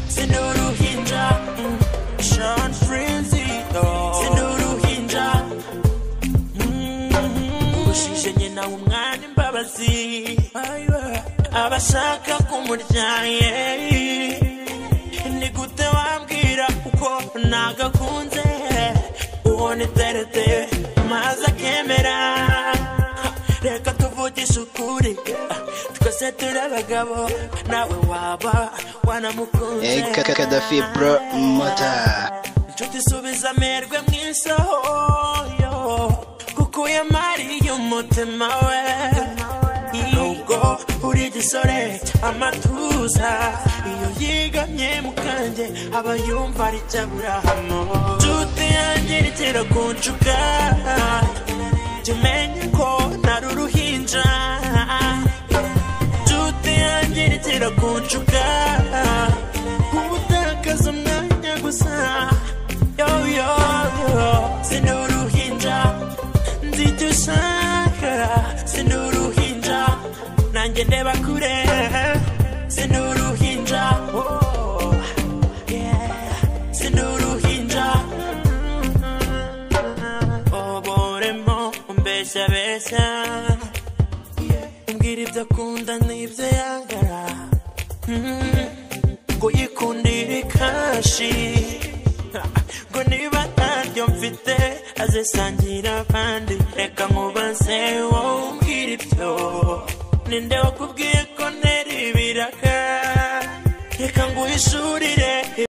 Send uruhinja mm, Sean Frenzy oh. Send uruhinja mm, Urushije nyina umwana imbabazi Aiwa. Abashaka kumurya yeah. Ni gute wambwira uko nagakunze Uwo ni terete maze akemera Reka tuvugishe ukuri Twese turi abagabo Nawe waba wanamukunze Eh, Ka- Kaddafi bro mata inshuti isubiza amerwe mu isohoyo kuko uyamariye umutima we nubwo uri igisore amatuza iyo yigamye mu kanjye aba yumva ari cyaburahamu inshuti yanjye irekera kunshuka jya umenya ko nari uruhinja inshuti yanjye irekera kunshuka ubutakaza umwanya gusa yo yo yo sindi uruhinja nzi icyo ushaka sindi uruhinja nanjye ndeba kure sindi uruhinja oh, yeah. sindi uruhinja oboremo mbeshya beshya mbwira ibyo akunda n'ibyo yangara ngo yikundire kashi Ha, ngo niba ntaryo mfite azisangira abandi reka nkubaze wowe umbwira ibyo ninde wakubwiye ko ntera ibiraka reka nguhishurire